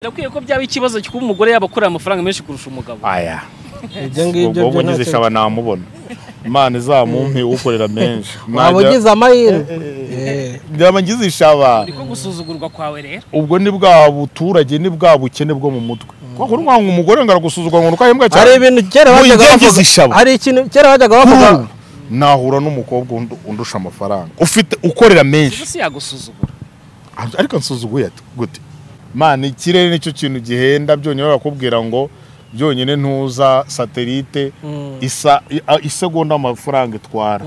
birakwiye ko byaba ikibazo kuba umugore yabakorera amafaranga menshi kurusha umugabo aya ibyo ngibyo ubwo byo ngize ntacyo- ishaba namubona imana izamumpe ukorera menshi waba ugize amahirwe byaba ngize ishaba niko gusuzugurwa kwawe rero ubwo ni bwa buturage ni bwa bukene bwo mu mutwe kuko urwanga umugore ngo aragusuzugura ngo ukahembwa hari cyane ibintu kera Ngo bajyaga yigengize bavuga ishaba. hari ikintu kera bajyaga bavuga Ubu nahura n'umukobwa undu- undusha amafaranga ufite ukorera menshi ubu si yagusuzugura ariko nsuzuguye ati gute mana ikirere nicyo kintu gihenda byonyine bakubwira ngo byonyine ntuza satelite isa i- a- isegonda amafaranga itwara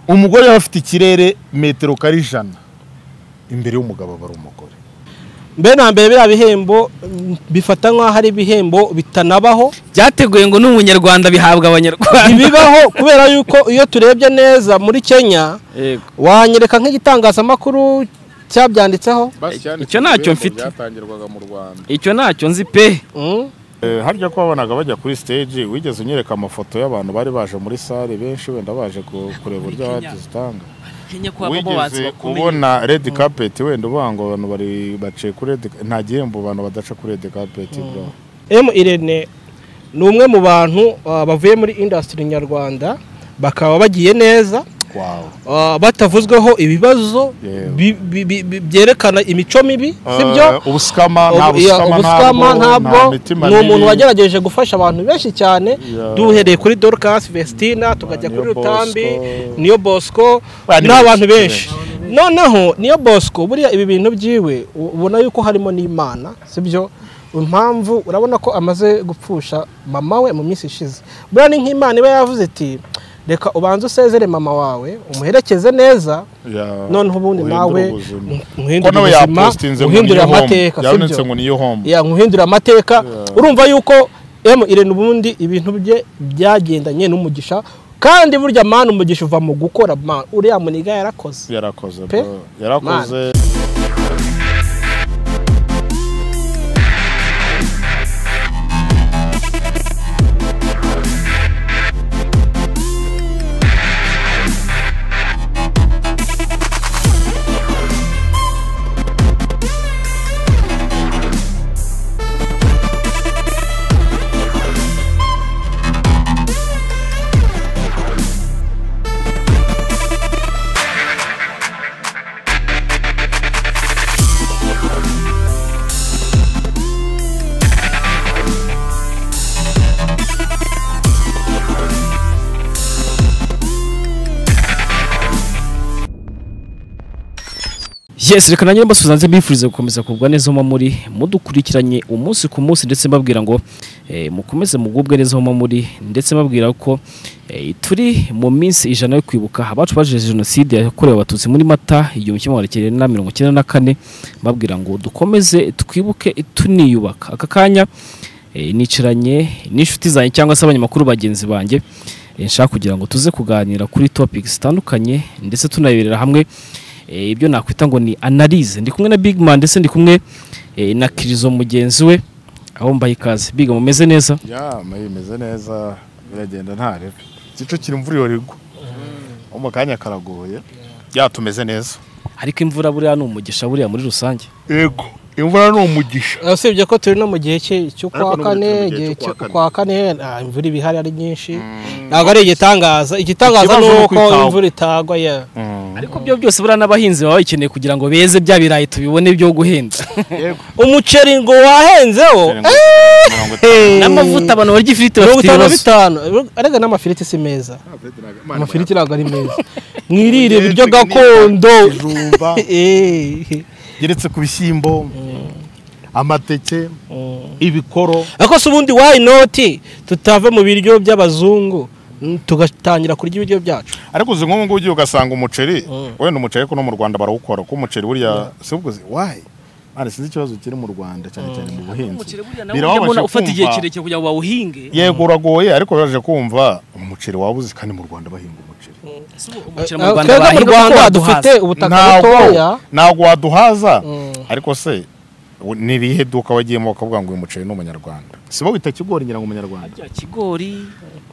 umugore yaba afite ikirere metero kari ijana imbere y'umugabo aba ari umugore mbe na mbere biriya bihembo mm, bifata nk'aho ari ibihembo bitanabaho byateguye ngo n'umunyarwanda bihabwa abanyarwanda ntibibaho kubera yuko iyo turebye neza muri kenya wanyereka nk'igitangazamakuru cyabyanditseho Icyo ntacyo mfite. byatangirwaga mu rwanda icyo ntacyo nzi pe Mm. harya ko wabonaga bajya kuri stage wigeze unyereka amafoto y'abantu bari baje muri sale benshi wenda baje ku- kureba uburyo Kenya. abahanzi zitanga kenya ko wigeze kubona red carpet wenda uvuga ngo abantu bari baciye kuri red nta gihembo abantu badaca kuri red carpet bro M Irene ni umwe mu bantu ah, bavuye muri industry nyarwanda bakaba bagiye neza wow ah, batavuzweho ibibazo Yewe. bi- bi- bi- bi- byerekana imico mibi Eh, sibyo ubusikama nta Ubu- iya, busikama ubusikama ntabwo nta mitima ni umuntu mibi. wagerageje gufasha abantu benshi cyane Yeah. duhereye kuri dorcas vestina tukajya Niyo kuri rutambi Bosco. niyo bosco Ba, ni ni abantu benshi. benshi noneho niyo bosco buriya ibi bintu byiwe u- ubona yuko harimo n'imana sibyo impamvu urabona ko amaze gupfusha mama we mu minsi ishize buriya ni nk'imana iba yavuze iti reka ubanze usezere mama wawe umuherekeze neza Yeah, noneho ubundi uhindura nawe ubuzima. Ko uhindure nawe ubuzima yapostinze ngo uhindure niyo home. amateka yabonetse sibyo ngo niyo home ya nkuhindura amateka urumva yuko emu irene ubundi ibintu bye byagendanye n'umugisha kandi burya mani umugisha uva mu gukora mani uriya muniga yarakoze yarakoze Pe? bro. yarakoze yes reka nanjye mbasubiza nze mbifuriza gukomeza kugubwa neza aho muba muri mudukurikiranye umunsi ku munsi ndetse mbabwira ngo eh, mukomeze mugubwe neza aho muba muri ndetse mbabwira ko eh, turi mu minsi ijana yo kwibuka abacu bajeje jenoside yakorewe abatutsi muri mata igihumbi kimwe magana cyenda na mirongo icyenda na kane mbabwira ngo dukomeze twibuke tuniyubaka aka kanya eh, nicaranye n'inshuti zanjye cyangwa se abanyamakuru bagenzi banjye eh, nshaka kugira ngo tuze kuganira kuri topics zitandukanye ndetse tunayiberera hamwe Eh, ibyo nakwita ngo ni analyse ndi kumwe na big man ndetse ndi kumwe eh, na kirizo mugenzi we aho mbaye ikaze big mumeze neza ya mayi imeze neza biragenda nta rebe kicukira imvura iyo rigwa nko mu kanya karagoye ya tumeze neza ariko imvura buriya ni umugisha buriya muri rusange yego imvura ni umugisha usibye ko turi no mu gihe cye- Ariko cy'ukwa n'ubu turi mu kane gihe igihe cy'ukwa kane. cy'ukwa kane ah, imvura iba ihari ari nyinshi ntabwo ari igitangaza igitangaza ni Ikibazo ni uko uko itagwa. imvura itagwa ya ariko byo byose buriya n'abahinzi baba bakeneye kugira ngo beze bya birayi tubibone byo guhenda umuceri ngo wahenzeho mirongo itanu n'amavuta abantu barya ifiriti mirongo bafite itanu na ibibazo bitanu arega n'amafiriti si meza amafiriti ntabwo ari meza mwirire ibiryo gakondo ibijumba Eh. geretse ku bishyimbo amateke ibikoro ariko se ubundi why not tutave mu biryo by'abazungu mm, tugatangira kurya ibiryo byacu ariko uzi nk'ubu ngubu ugiye ugasanga umuceri wenda umuceri ko no mu rwanda barawukora ko umuceri burya si ubwo wayi mwana sinzi ikibazo kiri mu rwanda cyane cyane mu buhinzi Birababaje ufata igihe kumva- kirekire kugira ngo bawuhinge yego uragoye ariko baje kumva umuceri wabuze kandi mu rwanda bahinga umuceri Si ubu umuceri mu Rwanda twebwe mu bahinga kuko rwanda baduhaza. dufite ubutaka Ntabwo- butoya ntabwo waduhaza ariko se u- ni irihe duka wagiyemo bakavuga ngo uyu muceri ni umunyarwanda si bo wita kigori ngira ngo umunyarwanda Harya kigori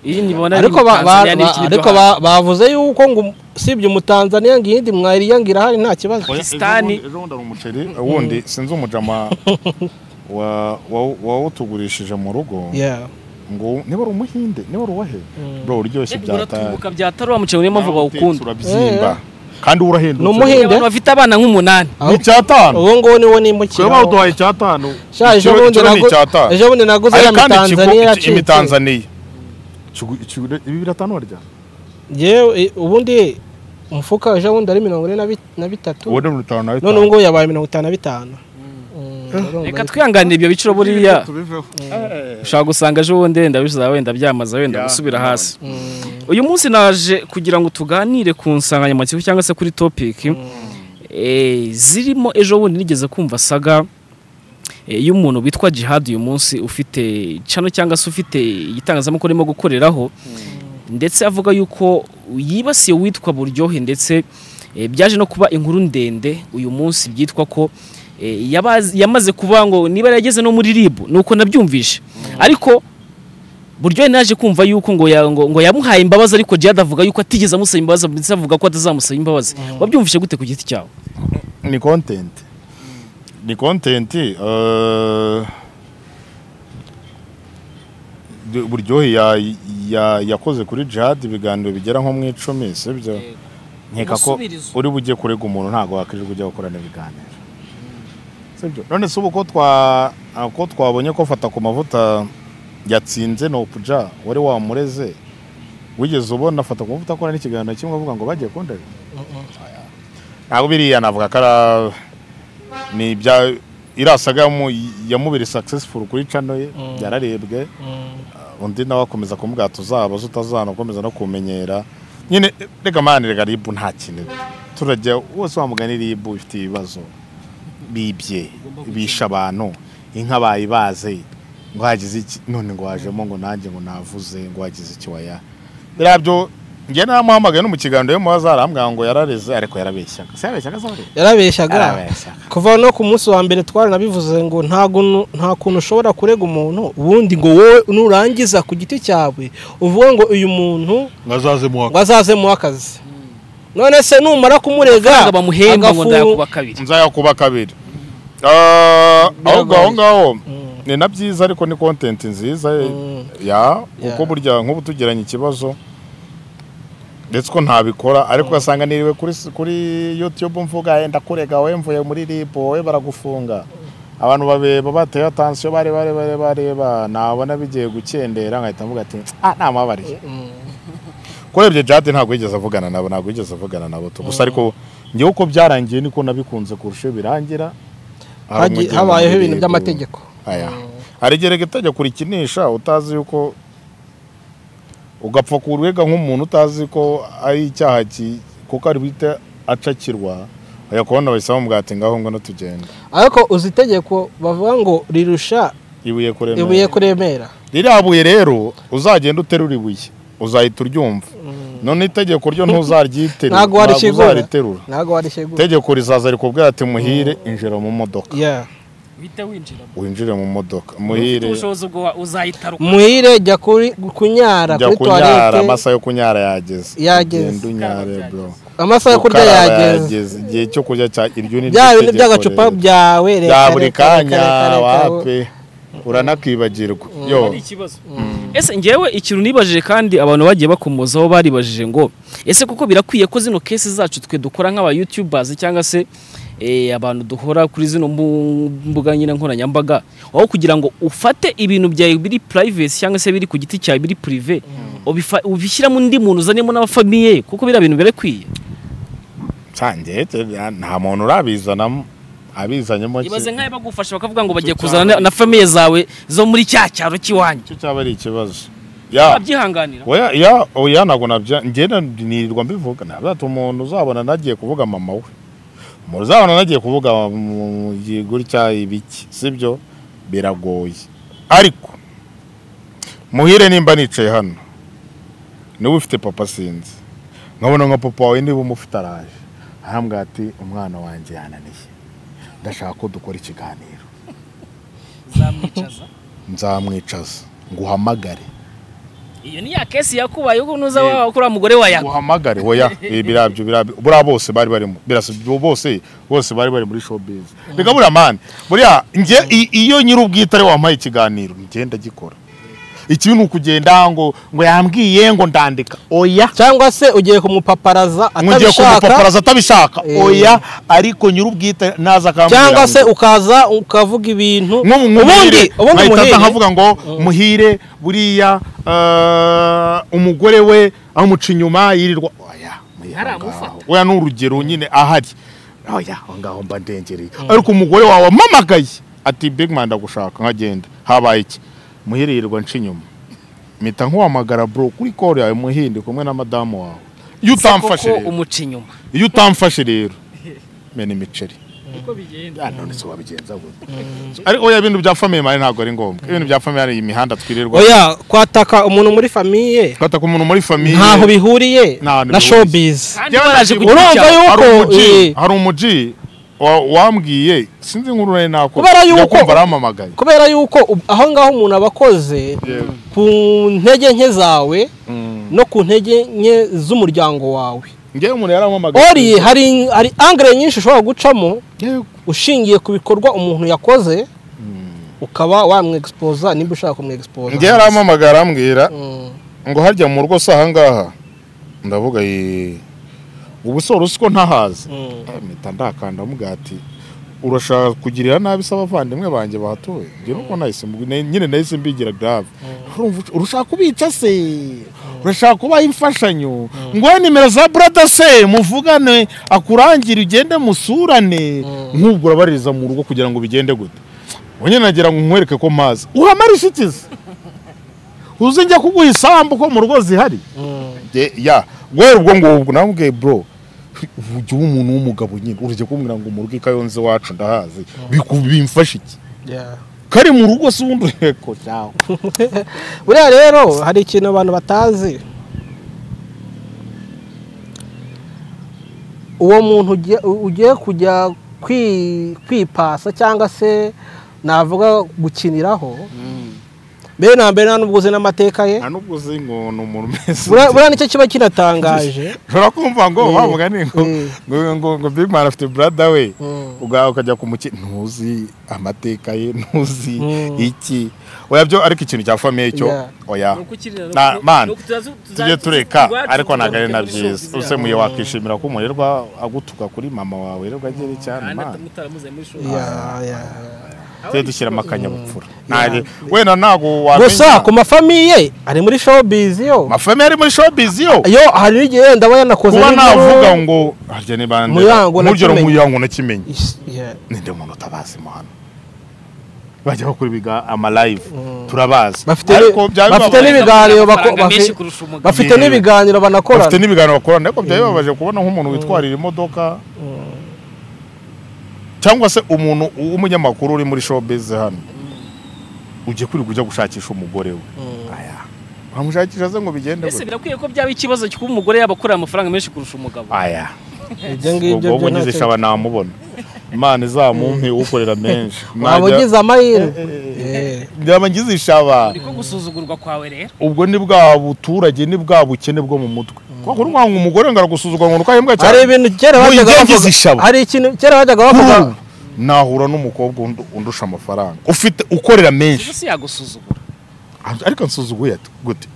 iyi nibona ari ariko mu ba- ba- Tanzania ba- n'ikindi byo ariko hanze. ba- bavuze yuko ngo usibye umutanzaniya ngo iyindi mwayiriya ngo irahari nta kibazo Pakistani. Ejo bundi- ejo bundi hari umuceri wundi sinzi umujama wa- wa- wawutugurishije mu rugo yeah ngo niba ari umuhinde niba ari uwahe bro uryoshye bya tari uratubuka byatari wa mukino niyo mpamvu bawukunda urabyimba kandi urahendutse Ni umuhinde. abantu bafite abana nk'umunani ni icyatanu ubu ngubu niwo nimukira twebwe bawuduhaye icyatanu Sha, ejo Ikiro- bundi ikiro ni nagu- icyatanu ejo bundi naguze ya ariko kandi mitanzaniya ikigo- iki- yacitse imitanzaniya Ikigo- ikigo- ibi biratanu warya yewe i- ubundi umufuka ejo bundi ari mirongo ine na bi- na bitatu ubundi ni bitanu na none bitanu ubu ngubu yabaye mirongo itanu na bitanu Mm, urumva reka ni- twihanganire ibyo biciro buriya tubiveho ushaka gusanga ejo bundi wenda bizaza wenda byamaze wenda Ya, gusubira none. hasi Mm, uyu munsi naje kugira ngo tuganire ku nsanganyamatsiko cyangwa se kuri topiki Eh, zirimo ejo bundi nigeze kumva saga eh, y'umuntu witwa jihad uyu munsi ufite cano cyangwa se ufite igitangazamakuru arimo gukoreraho ndetse avuga yuko yibasiye uwitwa buryohe ndetse eh, byaje no kuba inkuru ndende uyu munsi byitwa ko eh, yabazi- yamaze kuba ngo niba yageze no muri ribu nuko nabyumvise ariko buryohe naje kumva yuko ngo, ya, ngo, ngo yamuhaye imbabazi ariko jihad avuga yuko atigeze amusaba imbabazi ndetse avuga ko atazamusaba imbabazi wabyumvise gute ku giti cyawe ni kontenti ni kontenti eh, du- buryohe ya- ya- yakoze kuri jihad ibiganiro bigera nko mu icumi sibyo nkeka ko umusubirizo. uri bujye kurega umuntu ntabwo wakwirirwa ujya gukorana ibiganiro sibyo none se ubu ko twa ah, ko twabonye ko fata ku mavuta yatsinze nopuja wari wamureze wigeze ubona fata ku mavuta akora n'ikiganiro kimwe avuga ngo bagiye kundega ntabwo biriya navuga ko ari ni ibya iriya saga yamu- yamubiri successful kuri cano ye yararebwe mm, undi nawe akomeza kumubwira tuzabaza utazana ukomeza no kumenyera nyine reka mani reka ribu nta kintu turajya wose wamugani ribu ifite ibibazo bibye bisha abantu inka bayibaze ngo hagize iki none ngo wajemo ngo nanjye ngo navuze ngo hagize iki waya biriya byo njye naramuhamagaye no mu kiganiro yo mubaza arambwira ngo yarareze ariko yarabeshyaga se yabeshyaga se wareze? yarabeshyaga yarabeshyaga kuva no ku munsi wa mbere twari nabivuze ngo nta guntu- nta kuntu ushobora kurega umuntu ubundi ngo wowe nurangiza ku giti cyawe uvuge ngo uyu muntu ngo azaze mu ngo azazemuhe akazi none se numara kumurega amafaranga bamuhemba ngo agafu- ndayakuba kabiri nzayakuba kabiri Ah, ahubwo aho ngaho Mm. ni na byiza ariko ni kontenti nziza Mm. ya Yeah. kuko burya nk'ubu tugiranye ikibazo ndetse ko ntabikora ariko ugasanga niriwe kuri kuri youtube mvuga "Eh, ndakurega wowe mvuye muri rib wowe baragufunga abantu babeba bateye atansiyo bareba bareba bareba nabona bigiye gukendera nkahita mvuga ati ah namabariye Mm. kurebye jade ntabwo yigeze avugana nabo ntabwo yigeze avugana nabo tu gusa ariko ngewe uko byarangiye niko nabikunze kurusha iyo birangira Hari Hagi- umugeni habayeho muri ibintu Libu. by'amategeko aya harigerega itegeko rikinisha utazi yuko ugapfa kurwega nk'umuntu utazi ko ari icyaha ki- kuko ari bwite acakirwa ajya kubona bahise bamubwira ati ngaho ngwino tugenda ariko uzi itegeko bavuga ngo rirusha ibuye kuremera ibuye kuremera ririya buye rero uzagenda uterura ibuye uzahita uryumva none itegeko ryo ntuzaryiterura Ntago warishigura. uzariterura ntabwo warishegura itegeko rizaza rikubwira ati muhire injira mu modoka Yeah. uhita winjira winjire mu modoka muhire ubushobozi ubwo wa- uzayitaruka muhire jya kuri kunyara jya kuri kunyara tuwarete amasaha yo kunyara yageze Yageze. Ugende unyare Ukaraba bro amasaha yo kurya Ukaraba yageze igihe cyo kurya cya iryo ni bya ryo bintu tegeko by'agacupa rero. byawe reka, bya buri reka, reka, kanya reka, reka, wape uranakwibagirwa yo hari ikibazo ese ngewe ikintu nibajije kandi abantu bagiye bakomozaho baribajije ngo ese koko birakwiye ko zino kesi zacu twe dukora nk'aba youtubers cyangwa se eh, abantu duhora kuri zino mbu- mbuga nyine nkoranyambaga aho kugira ngo ufate ibintu byawe biri privacy cyangwa se biri ku giti cyawe biri prive ubifa- ubishyiramo undi muntu uzanemo n'abafamiye ye kuko biriya bintu birakwiye cyanjye nta muntu urabizanamo abizanyemo ki- ibaze nk'ayo bagufasha bakavuga ngo bagiye kuzana na- na famiye zawe zo muri cya cyaro cy'iwanyu cyo cyaba ari ikibazo ya wabyihanganira Oya, ya oya ntabwo nabya ngenda nirirwa mbivuga ntabwo umuntu uzabona nagiye kuvuga mama we umuntu uzabona nagiye kuvuga mu- mu- gutya ibiki sibyo biragoye ariko muhire nimba nicaye hano niba ufite papa sinzi nkabona nka papa wawe niba umufite araje arambwira ati umwana wanjye yananiye ndashaka ko dukora ikiganiro zamwicaza nzamwicaza nguhamagare iyo ni ya kesi yakubaye uko nuza wawe kuri mugore wa yawe uhamagare oya eh, birabyo birabyo buriya bose bari barimo birasa byo bose bose bari bari muri showbiz reka buriya mani buriya njye i- iyo nyir'ubwite ari we wampaye ikiganiro njye ndagikora ikibi ni ukugenda ngo ngo yambwiye ngo ndandika oya cyangwa se ugiye kumupaparaza nkugiye atabishaka kumupaparaza atabishaka Eh. oya ariko nyir'ubwite naza akambwira cyangwa ngo- se ukaza ukavuga ibintu ubundi ubundi ubundi nkahita muhire nkavuga ngo muhire buriya eh, umugore we amuca inyuma yirirwa oya muhire aho Ntaramufata. ngaho. oya ni urugero nyine ahari oya aho ngaho mba ndengereye ariko umugore wawe amamagaye ati bigman ndagushaka nkagenda habaye iki muhire yirirwa nca inyuma mpita nkuhamagara bro kuri kore yawe muhinde kumwe na madamu wawe iyo utamfashe kuko rero umuca inyuma iyo utamfashe rero mena imiceri uko bigenda Ah, none se wabigenza gute ariko oya ibintu bya family mari ntabwo ari ngombwa ibintu bya family hari imihanda twirirwa oya kwataka umuntu muri famiye twataka umuntu muri famille ntaho bihuriye Ntaho na bihuriye. showbiz kandi waraje ku giti urumva cyawe yuko hari umuji eh, hari umuji wa- wambwiye sinzi inkuru nari nakora Kubera yuko- Ndakumva arampamagaye kubera yuko ub- aho ngaho umuntu aba akoze Yego. ku ntege nke zawe Mm. no ku ntege nke z'umuryango wawe ngewe umuntu yarampamagaye ori hari hari angere nyinshi ushobora gucamo Yego. ushingiye ku bikorwa umuntu yakoze ukaba wamwegisipoza nimba ushaka kumwegisipoza ngewe arampamagara arambwira Mm. ngo harya mu rugo si ahangaha ndavuga "Yee, ubu se wari uzi ko ntahazi Mm. Eh, mpita ndakanda amuga ati urashaka kugirira nabi se abavandimwe banjye bahatuye njye nuko nahise mbi- ne- nyine nahise mbigira grave Urumva uca- urashaka kubica se urashaka kubaha imfashanyo nguhe nimero za brada se muvugane akurangire ugende musurane nk'ubwo urabaririza mu rugo kugira ngo bigende gute ubu nyine nagira ngo nkwereke ko mpazi uhamare inshuti ze uzi njya kuguha isambu ko mu rugo zihari Mm. Ye- ya guhera ubwo ngubwo namubwiye bro ujya uba umuntu w'umugabo nyine urajya kumbwira ngo mu rugo i kayonza iwacu ndahazi biku- bimfasha iki Yeah. kari mu rugo si ubundi reko cyawe buriya rero hari ikintu abantu batazi uwo muntu ugiye- u- ugiye kujya kwi- kwipasa cyangwa se navuga gukiniraho mbere na mbere nta n'ubwo uzi n'amateka ye nta n'ubwo uzi ngo ni umuntu umeze Buriya- buriya nicyo kiba kinatangaje ushobora kumva ngo wa mugani ngo Mm. ngo- ngo ngo big man afite brada we Mm. ubwawe ukajya kumukina ntuzi amateka ye ntuzi Mm. iki oya byo ariko ikintu cya famiye cyo Yeah. oya Nuko ukirira, Na- nuko- man, nuko tuzaze- tujye tuzaze- tureka iwacu ariko ntabwo ari na tuzamuke muri byiza showbiz use yabo. muye wakishimira ko umurerwa agutuka kuri mama wawe rero agere cyane Kandi imana mutaramuze muri showbiz. Yeah, yeah. tujye dushyiramo akanyabupfura Ntabwo- wenda ntabwo wamenya gusa ku mafamiye ari muri showbiz yo mafamiye ari muri showbiz yo yo hari n'igihe ndaba yanakoze kuba n'inkuru- navuga ngo harya ni bande Muyango nk'urugero nakimenye. muyango nakimenye Is- yeah. ninde muntu utabazi mu hano bajya bakora ibiga amalive Mm. turabazi Bafite Ariko ni- byaba bafite bibabaje. n'ibiga- ibiganiro Amafaranga bako- bafi- menshi kurusha umugabo. bafite Yeah. n'ibiganiro bafite banakorana n'ibiganiro bakorana ariko byari bibabaje kubona nk'umuntu witwarira imodoka cyangwa se umuntu w'umunyamakuru uri muri showbiz hano ugiye kuri kujya gushakisha umugore we aya wamushakisha ze ngo bigende Ese gute? birakwiye ko byaba ikibazo cy'uko umugore yaba akorera amafaranga menshi kurusha umugabo aya ibyo ngibyo ubwo byo ugize ntacyo- ishaba namubona imana izamumpe ukorera menshi waba Mwajya- ugize amahirwe Eh. Nzaba ngize ishaba niko gusuzugurwa kwawe rero ubwo ni bwa buturage ni bwa bukene bwo mu mutwe kuko kuri mwanga umugore ngo aragusuzugura ngo urukahembwa cyane hari ibintu kera Ngo bajyaga yigengize bavuga- ishaba. hari ikintu kera bajyaga bavuga Kuru, nahura n'umukobwa undu- undusha amafaranga ufite ukorera menshi Gusa si yagusuzugura ariko nsuzuguye ati gute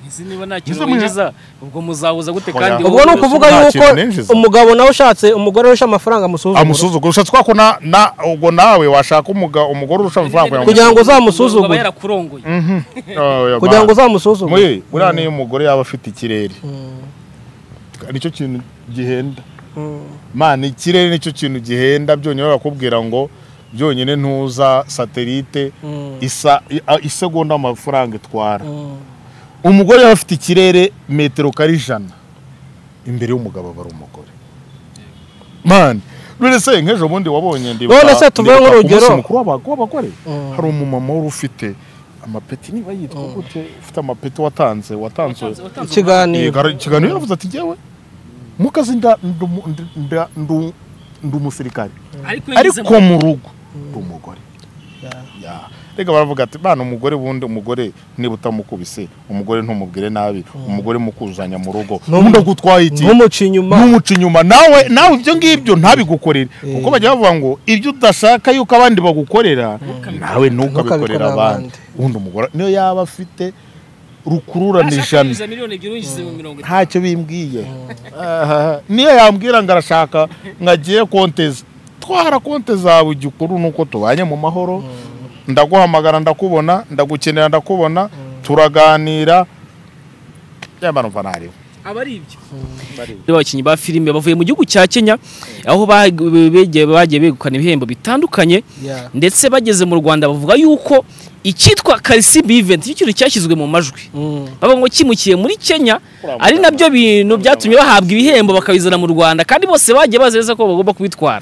nzi niba nta kintu Ese muya- winjiza ubwo muzabuza gute Oya. kandi ubwo ni ukuvuga Nta yuko kintu ninjiza. umugabo nawe ushatse umugore urusha amafaranga amusuzugura amusuzugura ushatse kwa ko na na- ubwo nawe washaka umuga- umugore urusha amafaranga kugira ngo- Kugira ngo uzamusuzugure. aba yarakurongoye Mhm. Oh, yeah, kugira ngo man. uzamusuzume Muri- buriya niyo umugore yaba afite ikirere nicyo kintu gihenda mana ikirere nicyo kintu gihenda byonyine barakubwira ngo byonyine ntuza satelite isa i- a- isegonda amafaranga itwara umugore yaba afite ikirere metero kari ijana imbere y'umugabo aba ari umugore mani none se nk'ejo bundi wabonye ndibuka None se tuvuge ndibuka ku nk'urugero. munsi mukuru w'aba- w'abagore Mm. hari umumama wari ufite amapeti niba yitwa gute ufite amapeti watanze watanze ikiganiro Yego, ikiganiro yaravuze ati njyewe mu kazi nda- ndu- ndu- nda- ndu- ndi umusirikare ariko mu rugo ndi umugore Ya. reka baravuga ati bana umugore bundi umugore niba utamukubise umugore ntumubwire nabi umugore mukuzanya mu rugo Ntum- undi agutwaye iki ntumuca inyuma n'umuca inyuma nawe nawe ibyo ngibyo ntabigukorere kuko bajya bavuga ngo ibyo udashaka yuko abandi bagukorera nawe ntukabikorera Ntukabikorere abandi abandi. ubundi umugore niyo yaba afite rukururana ijana miliyoni ebyiri uyishyize mu mirongo itanu ntacyo bimbwiye Aha. niyo yambwira ngo arashaka ngo agiye konteza twara konte zawe igikuru ni uko tubanye mu mahoro ndaguhamagara ndakubona ndagukenera ndakubona turaganira yamara umva ntariwe aba ari ibyo abakinnyi ba filime bavuye mu gihugu cya kenya aho ba- begiye- bagiye begukana ibihembo bitandukanye Yeah. ndetse bageze mu rwanda bavuga yuko icyitwa karisimbi iventi nicyo kintu cyashyizwe mu majwi Mm. bavuga ngo kimukiye muri kenya ari nabyo bintu byatumye bahabwa ibihembo bakabizana mu rwanda kandi bose bagiye bazi neza ko bagomba kubitwara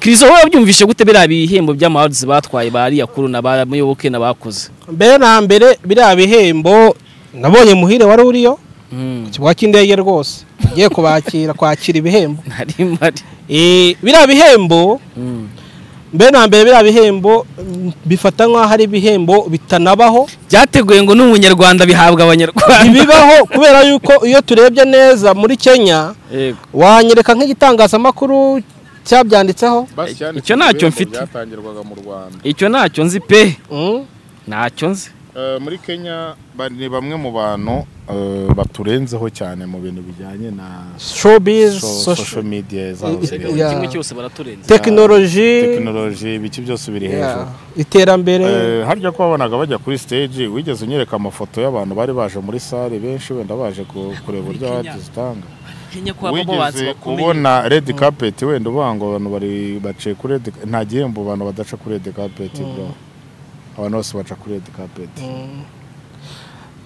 kirizo wowe wabyumvishe gute biriya bihembo by'amawardizi batwaye ba riyakuru na ba muyoboke n'abakoze mbere na mbere biriya bihembo nabonye muhire wari uriyo Mm. ku kibuga cy'indege rwose agiye kubakira kwakira ibihembo Nari mpari. Eh, biriya bihembo Mm. mbere na mbere biriya bihembo mm, bifata nk'aho ari ibihembo bitanabaho byateguye ngo n'umunyarwanda bihabwa abanyarwanda ntibibaho kubera yuko iyo turebye neza muri kenya wanyereka nk'igitangazamakuru cyabyanditseho Icyo ntacyo mfite. byatangirwaga mu rwanda icyo ntacyo nzi pe Mm. ntacyo nzi Eh, muri kenya ba- ni bamwe mu bantu eh, baturenzeho cyane mu bintu bijyanye na so- showbiz social- social media zabo I- ziri i- hejuru. Yeah. kimwe cyose baraturenze tekinoloji tekinoloji ibiki byose biri hejuru yeah, iterambere Eh, harya ko wabonaga bajya kuri stage wigeze unyereka amafoto y'abantu bari baje muri sale benshi wenda baje ku- kureba uburyo Kenya. awards zitanga kenya kwa bo bazi wigeze bakomeye kubona red carpet wenda uvuga ngo abantu bari baciye kuri red nta gihembo abantu badaca kuri red carpet bro abantu bose baca kuri red carpet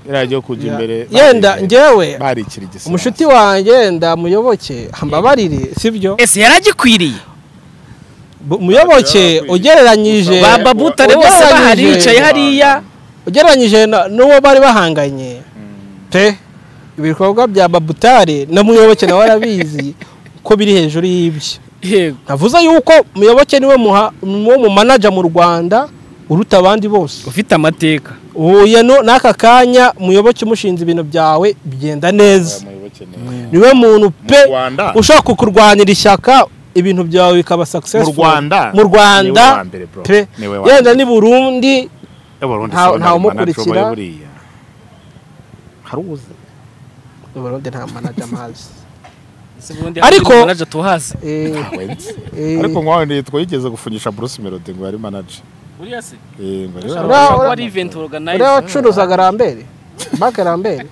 iriya yo kujya Yeah. imbere yenda bari- njyewe bari ikiri gisirasi. umushuti wanjye ndamuyoboke ambabarire sibyo ese yaragikwiriye Bu- muyoboke ugereranyije ba babutare bose ugereranyije- bahari bicaye hariya ugereranyije na- n'uwo bari bahanganye pe ibikorwa bya babutare na muyoboke nawe arabizi ko biri hejuru y'ibyo yego navuze yuko muyoboke niwe muha- niwo mumanaja mu rwanda uruta abandi bose ufite amateka uhuye no- n'aka kanya muyoboke umushinze ibintu byawe bigenda neza Abayoboke ni- niwe muntu pe Mu Rwanda? ushaka kukurwanira ishyaka ibintu byawe bikaba successful Mu Rwanda? mu Rwanda Niwe wa mbere, bro. pe Niwe wa yenda mbere. ni Burundi Eh, Burundi Nta- saba nta nta manager umukurikira. ubaye buriya. hari uwuzi Mu Burundi nta manager amazi ariko Ariko- naje tuhazi Eh, Ntawe nzi. eh, ariko ngo wenda yitwa yigeze gufunyisha Bruce Melody ngo yari manager uriya se Eh, ngo yari Ura- ushobora kuba ura- ari event uriya organizer wacuruzaga rambere banke rambere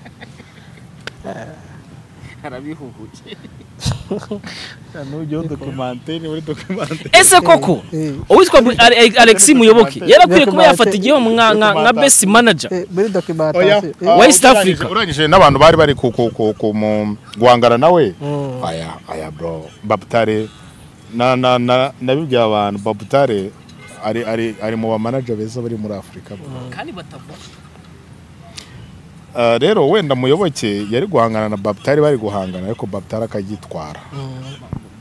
arabihuhuye nujya dokumanteni muri dokumanteni ese koko Eh, uwitwa Bu- Ale- Ale- Alexis Muyoboke yarakwiye kuba yafata igihembo nka nka nka best manager eh, muri documentation oya West Africa. urangije n'abantu bari bari ku ku ku ku mu guhangana nawe Mm. aya aya bro babutare na na na nabibwiye abantu babutare ari ari ari mu bamanager beza bari muri Afurika bro. kandi batavuga Ah, rero wenda muyoboke yari guhangana na babutare bari guhangana ariko babutare akagitwara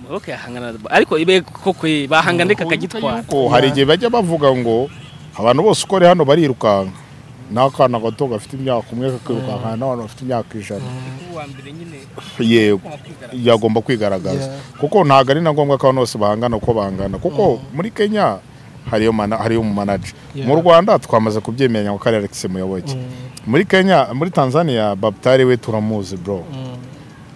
Muyoboke yahangana na- ariko ibe koko ye, bahangana reka akagitwara Ko hari igihe bajya bavuga ngo abantu bose uko ari hano barirukanka n'akana gato gafite imyaka umwe kakirukanka n'abantu bafite imyaka ijana uwa mbere nyine yego wakwigaragaza. yagomba kwigaragaza Yeah. kuko ntabwo ari na ngombwa ko abantu bose bahangana uko bangana kuko muri kenya hariyo mana- hariyo umumanaje Yeah. mu rwanda twamaze kubyemeranya ngo kari alexis muyoboke muri kenya muri tanzania babutari we turamuzi bro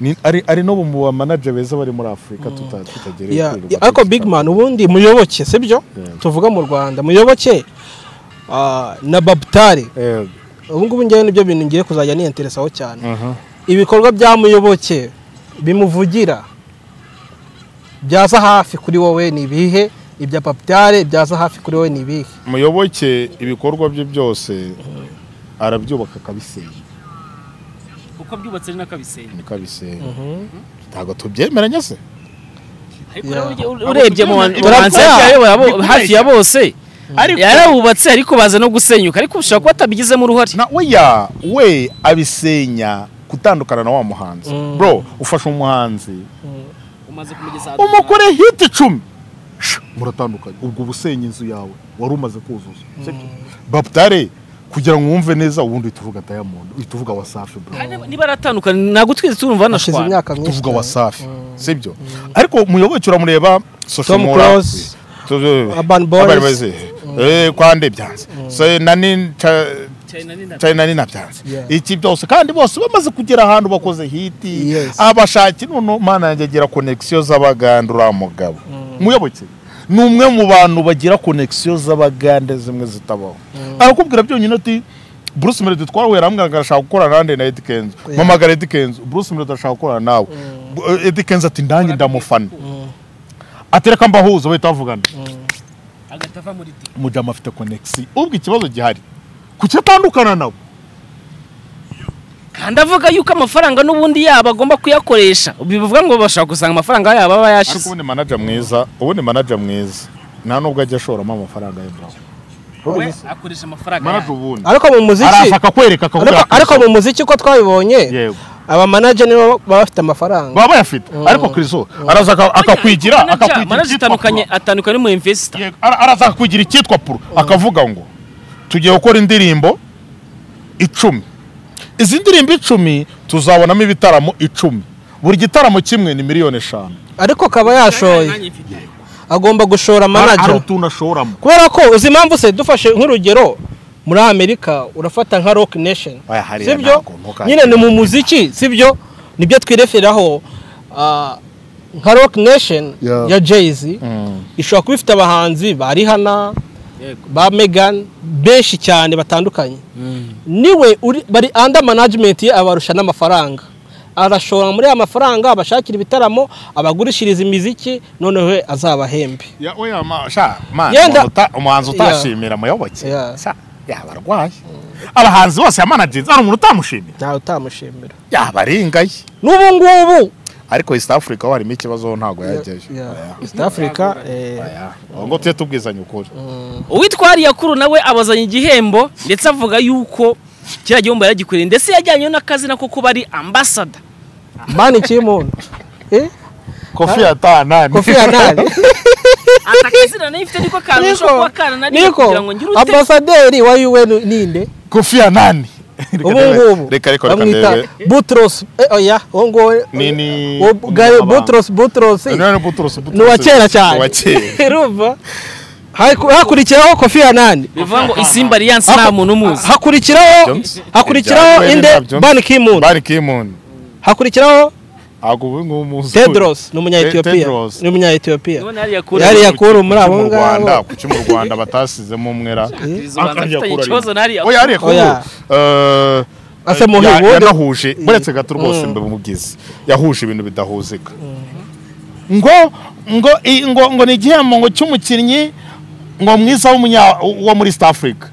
Ni- ari ari no mu bamanaje beza bari muri afurika tuta- tutagereye Yeah, kwirirwa yeah, ariko tuzi- big man ubundi muyoboke sibyo tuvuga mu rwanda muyoboke ah, na babutare Yego. ubu ngubu njyewe nibyo bintu ngiye kuzajya niyanteresaho cyane Mhm. ibikorwa bya muyoboke bimuvugira byaza hafi kuri wowe ni ibihe ibya papitare byaza hafi kuri wowe ni ibihe muyoboke ibikorwa bye byose arabyubaka akabisenya kuko byubatse ari n'akabisenyi niko abisenya ntabwo tubyemeranya se ariko Yeah. urebye- urebye mu ba- mu Turapfa. bahanzi hafi ya bo- hafi ya bose yarawubatse ariko baza no gusenyuka ariko ushobora kuba atabigizemo uruhare na oya we abisenya gutandukana na wa muhanzi Mm. bro ufasha umuhanzi umaze kumugeza umugore hiti icumi shu, muratandukanye ubwo ubusenya inzu yawe wari umaze kuzuza baptare kugira ngo wumve neza ubundi uhita uvuga diamond uhita uvuga wasafi bro niba aratandukanye ntabwo twese turumva hashize banashwana imyaka myinshi tuvuga cyane. wasafi sibyo ariko muyoboke uramureba social Tom Mora, Close, tu- tu- Urban Boys. Urban Eh, kwande byanze So, nani ta- china ninabyanze Yeah. iki byose kandi bose bamaze kugera ahantu bakoze hiti Yes. abashaki none mana yanjye agira konegisiyo z'abagande uriya mugabo muyoboke ni umwe mu bantu bagira konegisiyo z'abagande zimwe zitabaho arakubwira byonyine ati bruce melody twarahuye arambwira ngo arashaka gukorana nanjye na Eddy Kenzo mpamagara Eddy Kenzo bruce melody arashaka gukorana nawe Bu- Eddy Kenzo ati ndanjye ndamufana atereka mbahuza bahita bavugana hagati ava muri di umudamu afite konegisiyo ubwo ikibazo gihari kuki atandukana nawe kandi avuga yuko amafaranga n'ubundi yabo agomba kuyakoresha bivuga ngo bashaka gusanga amafaranga yabo aba ariko yashize ubundi manager mwiza ubundi manager mwiza nta nubwo ajya ashoramo amafaranga ye bro we akoresha amafaranga manager yabo ubundi ariko mu muziki araza akakwereka akakubwira ariko, ati, ariko mu muziki uko twabibonye yego abamanaje nibo baba bafite amafaranga baba bayafite ariko Kristo araza aka- akakwigira akakwigira manaje icyitwa itandukanye puro. atandukanye n'umu investor Yego, ara- araza akakwigira icyitwa puro akavuga ngo tugiye gukora indirimbo icumi izi ndirimbo icumi tuzabonamo ibitaramo icumi buri gitaramo kimwe ni miliyoni eshanu ariko akaba yashoye Nanjye mfite. agomba gushora hari manaje utuntu ashoramo kubera ko uzi impamvu se dufashe nk'urugero muri amerika urafata nka rock nation Oya, hariya sibyo ntabwo, ntukajye. nyine ni mu muziki sibyo nibyo twireferaho ah, nka rock nation Yeah. ya jayz ishobora kuba ifite abahanzi ba rihana Yego. ba megan benshi cyane batandukanye niwe uri bari under management ye abarusha n'amafaranga arashora muri aya mafaranga abashakira ibitaramo abagurishiriza imiziki noneho we azabahembe Ya oya ma sha man Yenda- umuta- umuhanzi utashimira muyoboke. Yeah. Sha yaba arwaye. Abahanzi bose yamanagers ari umuntu utamushimira. ntawe utamushimira Yaba aringaye. n'ubu ngubu Ariko East Africa ho harimo ikibazo ho ntago yageje. Oya. East Africa eh, Oya. Aho ngo tujye tubwizanya ukuri. uwitwariye akuru nawe abazanye igihembo ndetse avuga yuko kiriya gihembo yaragikoreye ndetse yajyanyeho n'akazina ko kuba ari ambasada mani kimuntu eh Kofi atana. Kofi Annan ati akazina nayo ifite niko kantu ushobora kuba kanananiye niko kugira ngo ngire ute ambasaderi wa UN ninde Kofi Annan. ubu ngubu Reka reka reka ndebe. bamwita Butros eh, oya uwo nguwo Ni- ni- uwo Gary umugabanga. Butros Butros None ni buturuse buturuse. ni uwa kera Ni uwa cyane kera. urumva Haku- hakurikiraho Kofi Annan bivuga ngo isimba alliance nta muntu umuzi hakurikiraho Jones. hakurikiraho Ibya- inde Ibya- Jones. Ban Ki-moon Ban Ki-moon. hakurikiraho Ago ubu ngubu muzi. Tedros ni umunya Te- Ethiopia Tedros. ni umunya Ethiopia Niwe nariya kure. yari yakuru muri Kuki abo mu Rwanda, ngabo kuki mu Rwanda batasizemo umwera. Izo banza afitanye ikibazo nariya oya ariko Oya. Ase mu ya- Hollywood. yanahuje buretse gato rwose mbe bumubwize yahuje ibintu bidahuzika ngo ngo i- ngo ngo ni igihembo ngo cy'umukinnyi ngo mwiza w'umunya wo muri East Africa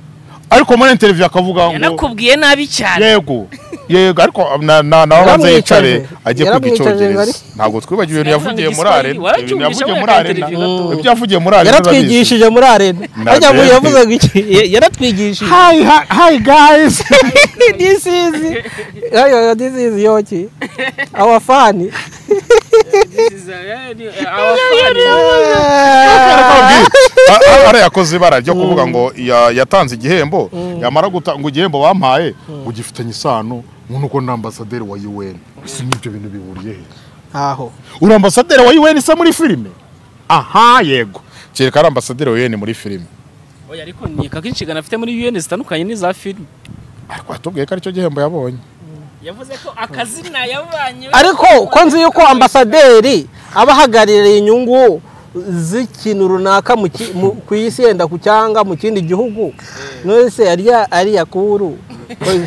ariko muri interview akavuga ngo yanakubwiye nabi cyane yego yego ariko na na nawe abanza Yaramwicaje. yicare agiye kwiga Yaramwicaje icyongereza bari- ntabwo twibagiwe ibintu Yavuga yavugiye ngo muri igiswahili, arena ibintu waracumvishe yavugiye muri muri aka arena interview gato. ibyo yavugiye muri arena biba bizi. yaratwigishije muri arena Na ariko mbere. yavuzaga iki Ya- yaratwigishije hi hi- hi guys this is ayo this is yoki our fan ari yakoze ibara ryo kuvuga ngo ya- yatanze igihembo yamara gutanga igihembo bampaye ngo gifitanye isano nk'uko ni ambasaderi wa UN si n'ibyo bintu bihuriye he aho uri ambasaderi wa UN se muri filime aha yego kereka ari ambasaderi wa UN muri filime oya ariko nkeka ko inshingano afite muri UN zitandukanye n'iza filime ariko watubwiye ko aricyo gihembo yabonye yavuze ko akazina yabanye ariko ko nzi yuko ambasaderi aba ahagarariye inyungu z'ikintu runaka mu ki- mu- ku isi yenda ku cyangwa mu kindi gihugu nose arya ari yakuru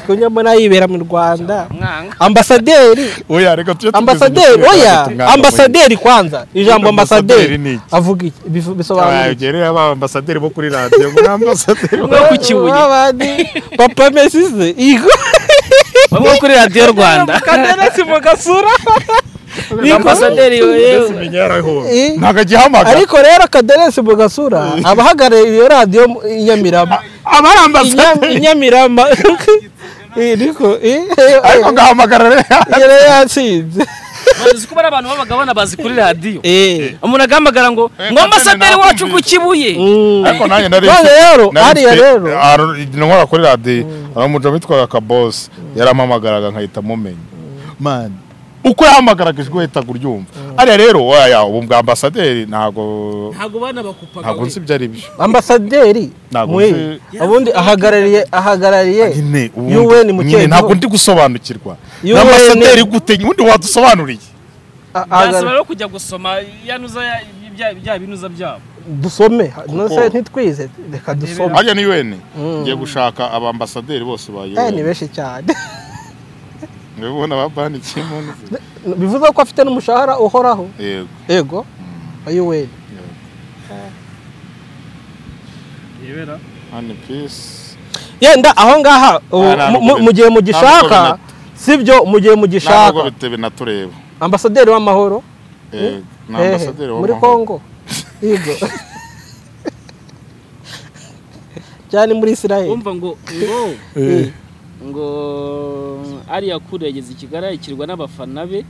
kunyamara yibera mu rwanda mwanga ambasaderi oya reka tujye tubizi ambasaderi igisubizo oya cy'umwaka mushya. ambasaderi kwanza ijambo Ambasaderi ni ambasaderi iki? avuga iki Bivu- bisobanura Abaye iki? ugereye aba ambasaderi bo kuri radiyo muri ambasaderi bo- umwe wo ku kibuye Babandi, papa mesize igo bamwe kuri radiyo rwanda kaderesi mu gasura ni ambasaderi yewe Menya yarahowe. Eh. ntabwo agihamagara ariko rero kaderesi mu gasura abahagarariye iyo radiyo mu- i Nyamirama aba ari Inya- i ambasaderi Nyamirama Eh, niko eh, eh, ariko ngahamagara rero yari yatsinze bazi ko bari abantu babaga banabazi kuri radiyo Eh. umuntu agahamagara ngo Eh, ngo ambasaderi kapiteni wacu ku nakumvise." kibuye ariko nanjye nari None rero, hariya rero. nkora kuri radiyo hari umugabo witwaga kabosi yarampamagaraga nkahita mumenya mani uko yahamagaraga ijwi uhitaga uryumva hariya rero waya ubu bwa ambasaderi ntabwo ntabwo banabakupaga ntabwo nzi ibyo ari byo ambasaderi Ntabwo mwe nzi- ubundi ahagarariye ahagarariye nyine ubundi, UN mu nyine cyerekezo. ntabwo ndi gusobanukirwa UN. ambasaderi gute ubundi wadusobanuriye a- byasaba ahagarariye- rero kujya gusoma yanuza ya- bya- bya binuza byabo dusome nose ntitwize reka dusome hajya ni UN ngiye gushaka abambasaderi bose ba Eh, ni UN benshi cyane urabona babanikiye mu nzu bivuze ko afite n'umushahara uhoraho yego yego wa yuweni yibera mani pisi yenda aho ngaha ubu ntabwo mu- mu- bina- mu gihe mugishaka ntabwo sibyo mu gihe ntabwo mugishaka bitebe natureba ambasaderi w'amahoro Eh, ni hehe, ambasaderi muri w'amahoro. kongo yego cyane muri israel umva ngo ngo Eh. ngo ariya kure yageze i kigali yakirwa n'abafana be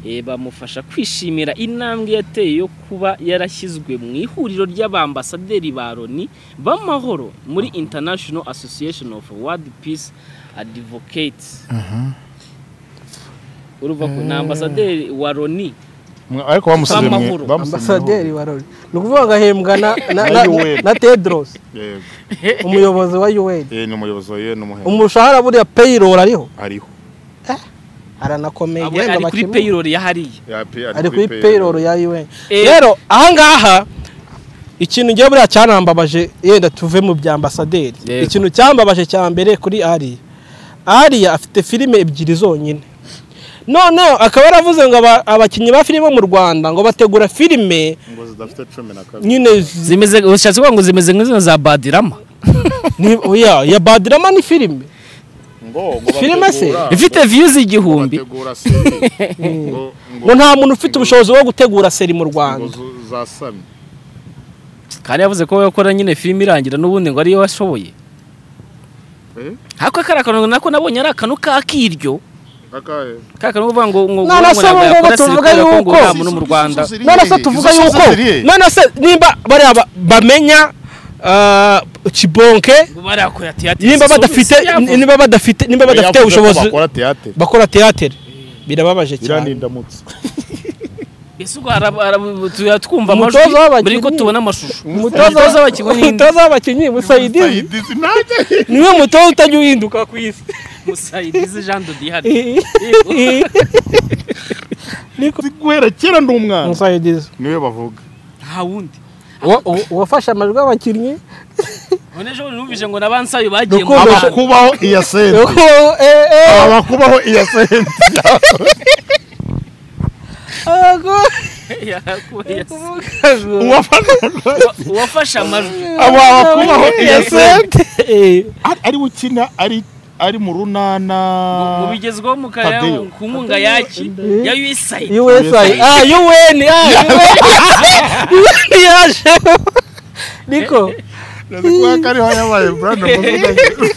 eh, bamufasha kwishimira intambwe yateye yo kuba yarashyizwe mu ihuriro ry'abambasaderi ba loni b'amahoro muri international association of world peace advocates uruva ko ni ambasaderi wa loni Mwa- ariko bamusize mwe Amahoro. ambasaderi wa loni ni ukuvuga ngo ahembwa na- na- Na na- UN. na tedros yego umuyobozi wa un Eh, ni umuyobozi wa UN umuhe umushahara buriya payroll ariho ariho aranakomeye Abo ari kuri payroll ya hariya Ya pe- ari kuri payroll ya UN Eh. rero ahangaha ikintu ngiye buriya cyarambabaje yenda tuve mu bya ambasaderi Yego. ikintu cyambabaje cya mbere kuri ariya ariya afite filime ebyiri zonyine noneho akaba yaravuze ngo aba- abakinnyi ba filime bo mu rwanda ngo bategura filime ngo zidafite cumi na kabiri nyine z- zimeze ushatse kuvuga ngo zimeze nk'izina za badirama ni- oya, ya badirama ni filime ngo ngo Filime se? bategura- ifite views igihumbi bategura seri ngo ngo ngo nta muntu ufite ubushobozi bwo gutegura seri mu ngo rwanda zu- zasamye kandi yavuze ko we yakora nyine filime irangira n'ubundi ngo ariyo washoboye Eh? ariko kari akantu nako nabonye ari akantu k'akiryo akahe kari akantu uvuga ngo ngo None se ntabwo ubu ngubu yakora tuvuga sirikare kuko ngo yuko- nta muntu mu Rwanda none se tuvuga Izo yuko soseri ye? none se nimba bariya ba- bamenya ah, kibonke ngo barakora tiyatire nimba badafite nimba badafite nimba Oya, badafite yavuze ko ubushobozi bakora teyatere bakora teatere birababaje cyane iranindamutse ese ubwo ara- ara- tuya twumva Umutoza amajwi w'abakinnyi. buri ko tubona amashusho umutoza umutoza w'abakinnyi ni inde? umutoza w'abakinnyi musayidi Sayidizi nanjye niwe mutoza utajya uhinduka ku isi musayidizi jean dodihari Niko- Nzi guhera kera ndi umwana Musayidizi niwe bavuga nta wundi Uwa- uwa- uwafashe amajwi y'abakinnyi none ejo bundi numvise ngo n'abansayo bagiye mu Rukundo- bana. abakubaho iya sente Uko- eh, eh, abakubaho iya sente uko- Yes. uwo- uwafanana Uwa- uwafashe amajwi abo abakubaho iya sente Eh, Ari- ari we ukina ari ari mu runana mu bigezweho mu karere Tadeyo. ku nkunga yaki ya USAID USI ah UN ah UN yaje Niko Nzi kuba ko ariho yabaye Brandon Muzuka.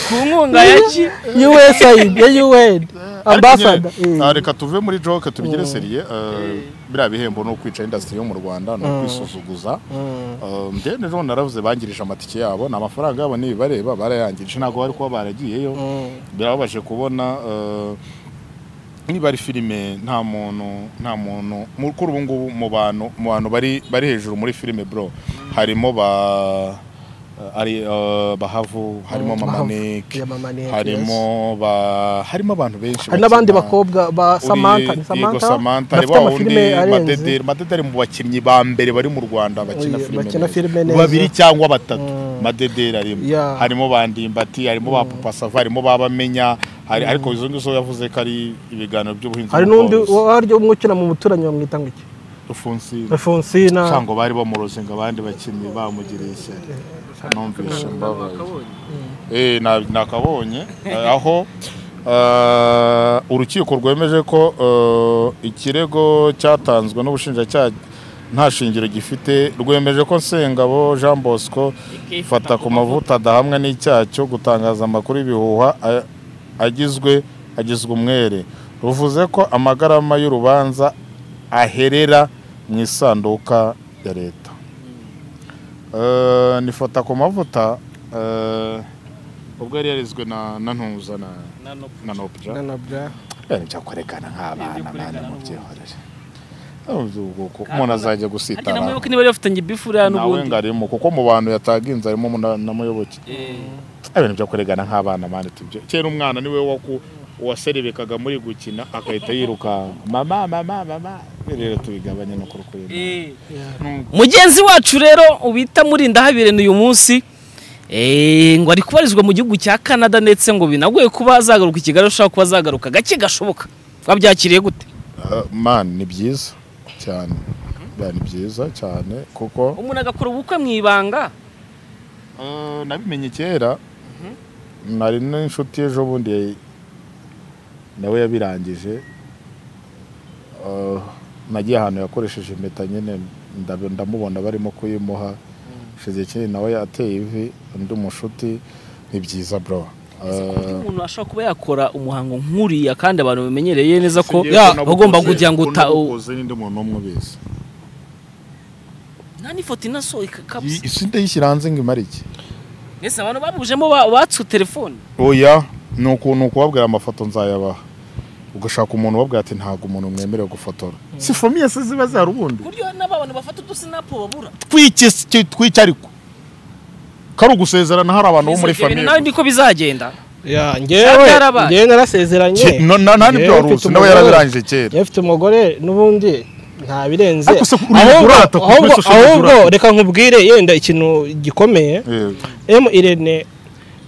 ku nkunga yaki USI ya UN ambassador Ariko nyine, ah, reka tuve muri joke tubigire seriye eh, biriya bihembo ni ukwica industry yo mu rwanda ni ukwisuzuguza Eh, njye n'ejo naravuze bangirije amatike yabo ni amafaranga yabo n'ibibareba barayangirije ntabwo bari kuba baragiyeyo birababaje kubona eh, niba ari filime nta muntu nta muntu mu- kuri ubu ngubu mu bantu mu bantu bari bari hejuru muri filime bro harimo ba eh, ari eh, bahavu harimo Mm, mama Bahavu. Nick, Yeah, Mama Nick, harimo ba harimo abantu benshi hari n'abandi bakina. bakobwa ba Uri- Samantha ni yego, Samantha Samantha ari bafite wa wundi amafilime arenze madederi madederi mu bakinnyi ba mbere bari mu rwanda bakina Oye, filime bakina neza. filime neza. babiri cyangwa batatu Mm. madederi arimo Yeah. harimo ba ndimbati harimo ba papa sava harimo ba bamenya hari ariko izo ngizo yavuze ko ari ibiganiro by'ubuhinzi hari n'undi waryo umwe ukina mu muturanyi bamwita ngo iki ufunsi Alfonsina cyangwa bari bamuroze ngo abandi bakinnyi bamugiriye ishyari numvise mbabaye Eh, na- nakabonye Eh, aho eh, urukiko rwemeje ko eh, ikirego cyatanzwe n'ubushinjacyaha nta shingiro gifite rwemeje ko Sengabo Jean Bosco fata ku mavuta adahamwa n'icyaha cyo gutangaza amakuru y'ibihuha a- agizwe agizwe umwere ruvuze ko amagarama y'urubanza aherera mu isanduka ya leta Eh, nifata ku mavuta eh, ubwo yari yarizwe na na ntuza na na nopja nanabya Eh, nibyo kwerekana nk'abana mwana mubyihorere ubwo umuntu azajya ariko gusitara namuyoboke niba yari bafitanye bifu rero nawe n'ubundi ngarimo kuko mu bantu yataginze harimo na- na muyoboke ibintu byo kuregana nk'abana mani tubyo kera umwana niwe waku waserebekaga muri gukina akahita yiruka mama mama mama rero tubigabanye no kurukurira Eh. mugenzi wacu rero ubita murindahabirene uyu munsi eh, ngo ari kubarizwa mu gihugu cya canada ndetse ngo binagoye kuba azagaruka i kigali ashobora kuba azagaruka gake gashoboka wabyakiriye gute mani ni byiza cyane Yeah, ni byiza cyane kuko umuntu agakora ubukwe mu ibanga eh, nabimenye kera nari n'inshuti ejo bundi nawe yabirangije Eh, nagiye ahantu yakoresheje impeta nyine ndabe- ndamubona barimo kuyimuha shize kinini nawe yateye ivi undi mushuti ni byiza bro Ese ku buryo Eh, umuntu ashobora kuba yakora umuhango nk'uriya kandi abantu bamenyereye neza ko singiye ko ya, nabukoze- bagomba kugira ngo ko uta nabukoze n'undi muntu n'umwe ubizi nta n'ifoto inasohoka kabisa isi ndayishyira hanze ngo imare iki mbese abantu babujemo ba- batsu telefone oya ni uku- ni ukubabwira amafoto nzayabaha ugashaka umuntu ubabwira ati ntabwo umuntu mwemerewe gufotora si famiye se ziba zihari ubundi buryo n'abantu bafata udusinapu babura twicariko kari ugusezerana hari abantu bo muri Izo ibintu famiye nawe niko bizagenda ya Cyangwa njyewe yarabaye. njyewe narasezeranye nani byo Yewe, wari mfite uzi nawe umugore. yarabirangije kera yewe mfite umugore n'ubundi nta birenze Ariko se uri ahubwo kurata ku ahubwo- message uri ahubwo kurata. reka nkubwire yenda ikintu gikomeye Yego. M Irene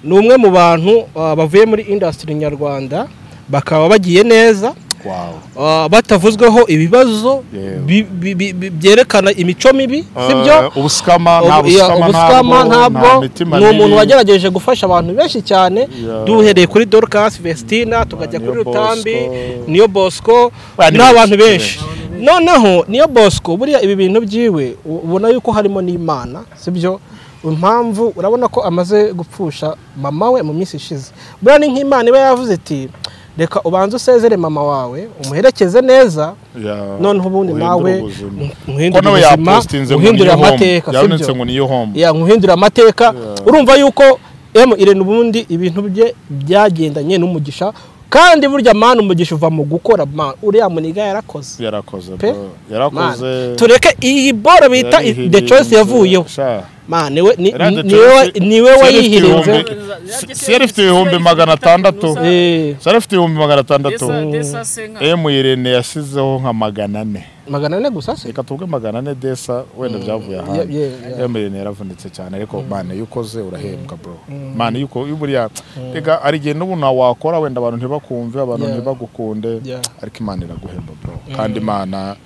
ni umwe mu bantu uh, bavuye muri industry nyarwanda bakaba bagiye neza Wow. uh, batavuzweho ibibazo Yewe. bi- bi- bi- bi- byerekana imico mibi sibyo Eh, ubusikama nta Ubu- iya, busikama ubusikama ntabwo ntabwo nta mitima ni umuntu mibi. wagerageje gufasha abantu benshi cyane Yeah. duhereye kuri dorcas vestina tukajya Niyo kuri rutambi Bosco. niyo bosco Ba, ni n'abantu benshi, benshi noneho niyo bosco buriya ibi bintu byiwe u- ubona yuko harimo n'imana sibyo impamvu urabona ko amaze gupfusha mama we mu minsi ishize buriya ni nk'imana iba yavuze iti reka ubanze usezere mama wawe umuherekeze neza Ya, noneho ubundi uhindura nawe ubuzima. muhindure ko nawe ubuzima yapostinze ngo muhindure niyo home amateka yabonetse sibyo ngo niyo home ya nkuhindura amateka Yeah. urumva yuko emu irene ubundi ibintu bye byagendanye n'umugisha kandi burya mani umugisha uva mu gukora mani uriya muniga yarakoze yarakoze Pe? bro. Man, yarakoze tureke iyi boro bita yarihiririye. the choice yavuyeho Sha. man niwe ni- Era The niwe wa- Choice- niwe Siyari ifite wayihirinze ibihumbi- Si- siyari ifite ibihumbi magana atandatu Eh, siyari ifite ibihumbi magana atandatu desa senka emu irene yashyizeho nka magana ane magana ane gusa se reka tuvuge magana ane desa wenda byavuye ahandi yeah, yeah. emu irene yaravunitse cyane ariko mani iyo ukoze urahembwa bro mani iyo uko- iyo buriya reka hari igihe n'ubu nta wakora wenda abantu ntibakumve abantu Yeah. ntibagukunde Yeah. ariko imana iraguhemba bro kandi imana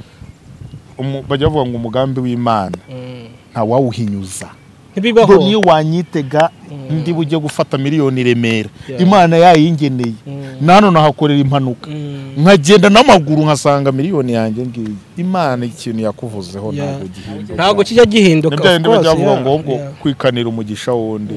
umu- bajya bavuga ngo umugambi w'imana Mm. ntawawuhinyuza ntibibaho ngo niyo wanyitega ndi bujye gufata miliyoni i remera Yeah. imana yayingeneye Mm. nano nahakorera impanuka Mm. nkagenda n'amaguru nkasanga miliyoni yanjye ngiyi imana ikintu yakuvuzeho Yeah. ntabwo gihinduka ntabwo kijya gihinduka nibyo bindi of course, bajyavuga yeah, ngo ubwo yeah. kwikanira umugisha wundi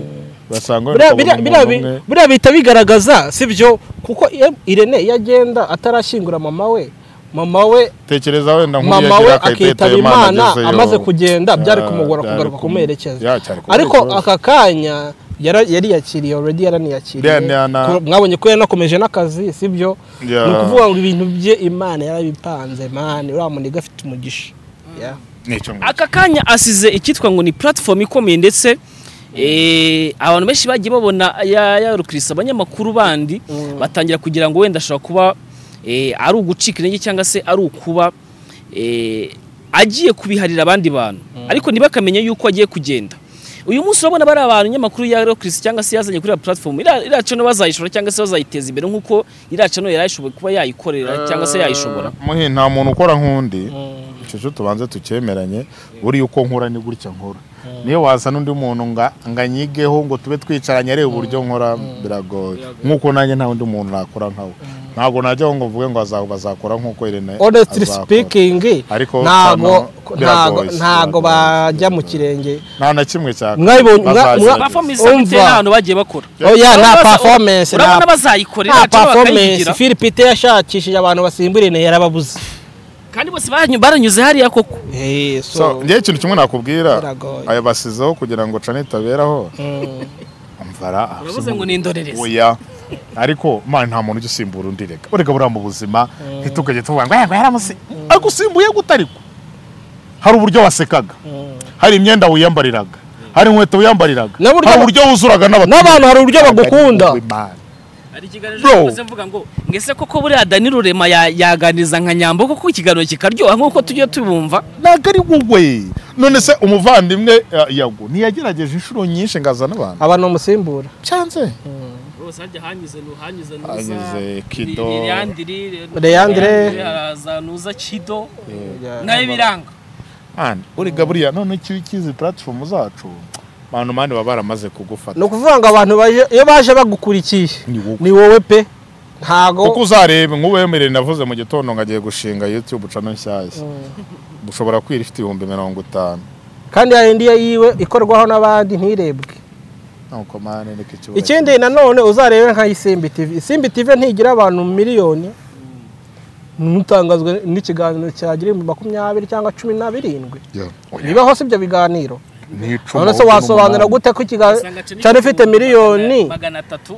basanga wenda Buriya- buriya- ukabona buriya umuntu bi- umwe buriya bihita bigaragaza sibyo kuko iyo irene iyo agenda atarashyingura mama we mama we tekereza wenda nk'uyu mama we yagira akayiteta akitaba imana imana agezeyo. amaze kugenda byari Yeah, kumugora byari kugaruka kumu- kumuherekeza Yeah, cyari kumugora. ariko aka kanya yara- yariyakiriye already yaraniyakiriye Then yana- Ko- mwabonye ko yanakomeje n'akazi sibyo Yeah. ni ukuvuga ngo ibintu bye imana yarabipanze mani uriya muniga afite umugisha Yeah. Nicyo ngucyo. aka kanya asize icyitwa ngo ni platform ikomeye ndetse eh, abantu benshi bagiye babona ya ya Chris abanyamakuru bandi batangira kugira ngo wenda ashobora kuba eh, ari ugucika intege cyangwa se ari ukuba eh, agiye kubiharira abandi bantu ariko ntibakamenye yuko agiye kugenda uyu munsi urabona bari abantu nyamakuru ya Chris cyangwa se yazanye kuri ya platform ira- iraca no bazayishora cyangwa se bazayiteza imbere nk'uko iraca no yarayishoboye kuba yayikorera cyangwa se yayishobora muhe nta muntu ukora nk'undi Mm. icyo cyo tubanze tucyemeranye buriya uko nkura ni gutya nkora niyo waza n'undi muntu nga- nga nyigeho ngo tube twicaranye areba uburyo nkora biragoye nk'uko nanjye nta wundi muntu nakora nkawe ntabwo najyaho ngo mvuge ngo baza- bazakora nk'uko Irene honestly azakora. speaking Ariko ntago hano ntago biragoye, ntago biragoye. bajya mu kirenge nta na kimwe cyaka Mwabibonye- mwa- Bazagerageza. mwa- performance isa Umva. bitewe n'ahantu bagiye bakora Oh yeah, nta Urabona baza- performance urabona nta bazayikorera nta cyangwa performance bakayigira. Philipite yashakishije abantu basimbura Irene yarababuze kandi bose banyu- baranyuze hariya koko Eh, So, so njyewe ikintu kimwe nakubwira Biragoye. aya basizeho kugira ngo cana itaberaho mm, mvara uravuze ngo ni indorerezi oya ariko man nta muntu ujya usimbura undi reka ureka buriya mu buzima ntitukajye tuvuga ngo "Eh, ngo yaramusi ariko usimbuye gute ariko hari uburyo wasekaga hari imyenda wiyambariraga hari inkweto wiyambariraga N'uburyo- hari uburyo wuzuraga n'abantu hari uburyo bagukunda hari ikiganiro Bro. cyakoze mvuga ngo ngese koko buriya dani rurema ya- yaganiriza nka nyambo kuko ikiganiro kikaryoha nk'uko tujya tubumva ntabwo ari wowe none se umuvandimwe eh, yago ntiyagerageje inshuro nyinshi ngo azane abantu abantu bamusimbura cyanze bose hajya hanyuze nuhanyuze Hanyuze Kido. Leandre. haraza nuza kido Yeah. nawe biranga Man, urega buriya none icyo ukizi platform zacu abantu mani baba baramaze kugufata ni ukuvuga ngo abantu baje- iyo baje bagukurikiye Ni wowe. ni wowe pe kuko ntago uzareba nk'uwemerere navuze mu gitondo ngo agiye gushinga youtube cano nshyashya ushobora kwira ifite ibihumbi mirongo itanu kandi hari indi yiwe ikorwaho n'abandi ntirebwe nuko mani niko ikibazo ikindi nanone uzarebe nka isimbi tv isimbi tv ntigira abantu miliyoni ntutangazwe n'ikiganiro cyagira ibihumbi makumyabiri cyangwa cumi na birindwi Yeah. Oya, bibaho si ibyo biganiro ni icumi, none se ahubwo ni wasobanura umunani. gute ko ikiganiro cyari ifite miliyoni magana atatu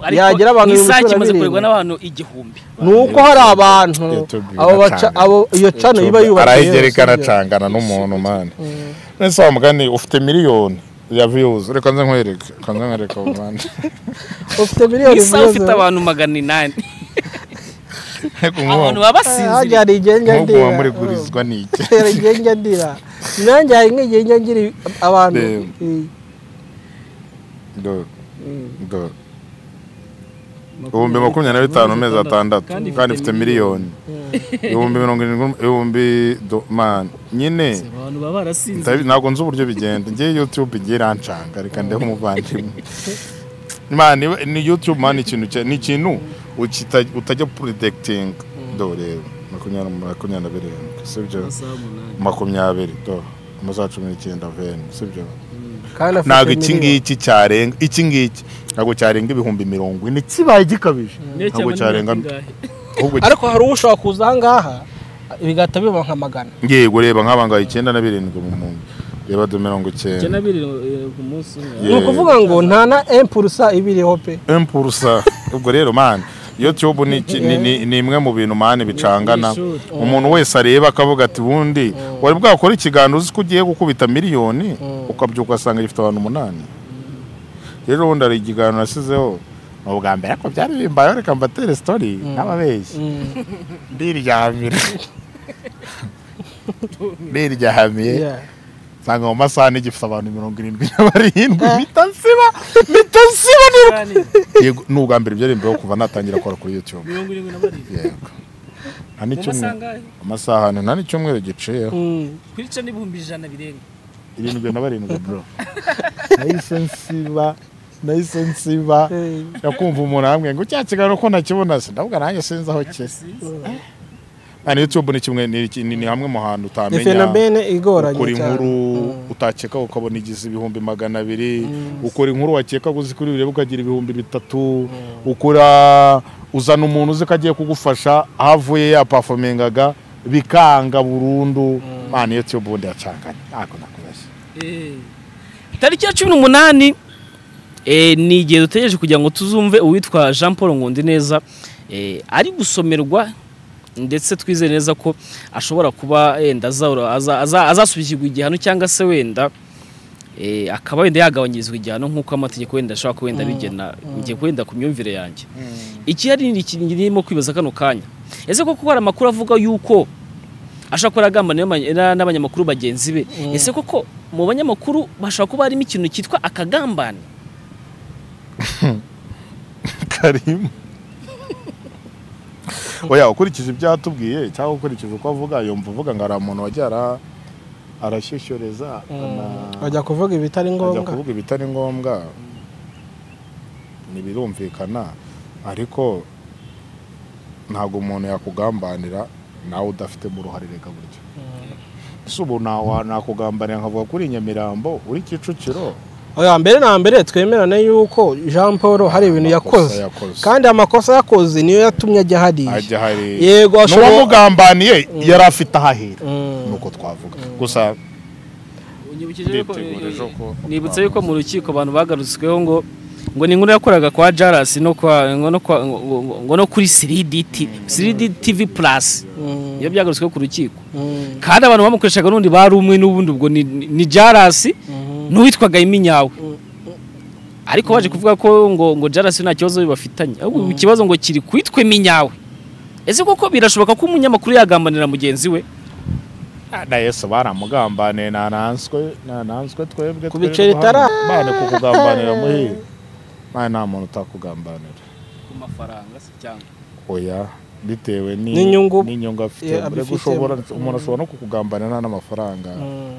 ariko yagira abantu nk'isaha ibihumbi cumi na kimaze birindwi. kuregwa n'abantu igihumbi ni uko hari abantu YouTube abo baca- biracanga. abo iyo cano iba yubatse arayigereka yose, ibyo. aracangana n'umuntu mani nese wa mugani ufite miliyoni ya views reka nze nkwereke reka nze nkwereke abo mani ufite miliyoni isaha zose. ufite abantu magana inani Reka nkubu- abantu baba basinziriye hajya hari igihe njya nkubu ndira muba muri gurizwa n'iki hari igihe njya ndira nanjye hari nk'igihe njya ngira abantu Reba. eh, Dore. Dore. ibihumbi makumyabiri na bitanu amezi atandatu kandi ifite miliyoni ibihumbi mirongo irindwi n'um- ibihumbi do- man nyine abantu baba barasinziriye ndabi- ntabwo nzi uburyo bigenda ngewe youtube igiye irancanga reka ndeho umuvandimwe man iwe- ni youtube man ikintu cya- ni ikintu ukita- utajya predikitinga dore makumyabiri makumyabiri na birindwi sibyo amasaha umunani makumyabiri dore amasaha cumi n'icyenda veni sibyo kandi afite ntabwo iki miliyoni. ngiki cyarenga iki ngiki ntabwo cyarenga ibihumbi mirongo ine kibaye gikabije Niyo cyaba ntabwo ni cyarenga bingahe? ahubwo ariko hari uwo ushobora kuza ahangaha bigahita biba nka magana ngiye kureba nk'abangaye icyenda na birindwi mu muntu reba do mirongo icyenda Icyenda biri eh, ku munsi umwe ni ukuvuga ngo nta na empurusa ibiriho pe empurusa ubwo rero mani youtube ni iki- ni- ni- ni imwe mu bintu mani bicangana Ni- ni umuntu wese areba akavuga ati ubundi wari bwakora ikiganiro uzi ko ugiye gukubita miliyoni ukabyuka ugasanga gifite abantu umunani rero ubundi hari ikiganiro nasizeho ni ubwa mbere ariko byari bimbayeho reka mbatere sitori n'ababeshyi ndiryamira ndiryamiye Yeah. nsanga mu masaha n'igifite abantu mirongo irindwi na barindwi mpita nsiba mpita nsiba niruka Yego, ni ubwa mbere byari mbeho kuva natangira kora kuri youtube mirongo irindwi na barindwi yego mu masaha nta n'icyumweru angahe? amasaha ane nta n'icyumweru giciyeho Mm. kuri cyo n'ibihumbi ijana birenga irindwi na barindwi bro nahise nsiba nahise nsiba Eh, yakumva umuntu amwe ngo cya kiganiro ko nakibona sindabwa nanjye sinzi aho kiri Hano YouTube ni kimwe ni, ni, ni hamwe mu hantu ni utamenya fenomene igoranye ukora cyane inkuru utakeka ukabona igize ibihumbi magana abiri ukora inkuru wakeka uzi kuri bireba ukagira ibihumbi bitatu ukora uzana umuntu uzi ko agiye kugufasha havuye yapafomingaga bikanga burundu mani YouTube ubundi yacanganye ntabwo nakubeshya tariki ya cumi n'umunani eh, ni igihe dutegereje kugira ngo tuzumve uwitwa jean paul nkundineza eh, ari gusomerwa ndetse twizeye neza ko ashobora kuba yenda azahora- aza- aza- azasubizirwa igihano cyangwa se wenda eh, akaba wenda yagabanyirizwa igihano nk'uko amategeko wenda ashobora kuba wenda abigena ngiye kuwenda ku myumvire yanjye iki hari ni ikintu irimo kwibaza kano kanya ese koko hari amakuru avuga yuko ashobora kuba yaragambaniye n'abanya- na- n'abanyamakuru bagenzi be ese koko mu banyamakuru bashobora kuba harimo ikintu cyitwa akagambane karimo oya ukurikije ibyo yatubwiye cyangwa ukurikije uko avuga yumva uvuga ngo hari umuntu wajya ara- arashyeshyoreza ana- bajya kuvuga ibitari ajya ngombwa kuvuga ibitari ngombwa ntibirumvikana ariko ntabwo umuntu yakugambanira nawe udafitemo uruhare reka buryo ese ubu ntawa- nakugambanira nkavuga kuri nyamirambo uri kicukiro oya mbere na mbere twemerane yuko jean paul hari ibintu Amakosa yakoze yakoze. kandi amakosa yakoze niyo yatumye ajya hariya ajya hari Yego, ashobora- n'uwamugambaniye yari afite ahahera Mm. nuko twavuga gusa Unyibukije ko- Nditegurije uko- nibutse yuko mu rukiko abantu bagarutsweho ngo ngo ni inkuru yakoraga kwa Jaras no kwa ngo no kwa ngo- ngo- ngo no kuri 3D TV 3D TV Plus Mm, iyo byagarutsweho ku rukiko mm, kandi abantu bamukoreshaga n'undi bari umwe n'ubundi ubwo ni, ni ni Jaras mm. n'uwitwaga Iminyawe ariko baje kuvuga ko ngo ngo Jaras nta kibazo bafitanye ahubwo ikibazo ngo kiri kwitwa Iminyawe ese koko birashoboka ko umunyamakuru yagambanira mugenzi we na yesu baramugambaniye nananswe nananswe twebwe Ku biceri twebwe hano. tara- Mane kukugambanira muhire mane nta muntu utakugambanira ku mafaranga se cyangwa oya bitewe ni- N'inyungu- n'inyungu afite Yeah, mbere abifitemo. gushobora umuntu ashobora no kukugambanira nta n'amafaranga Mm.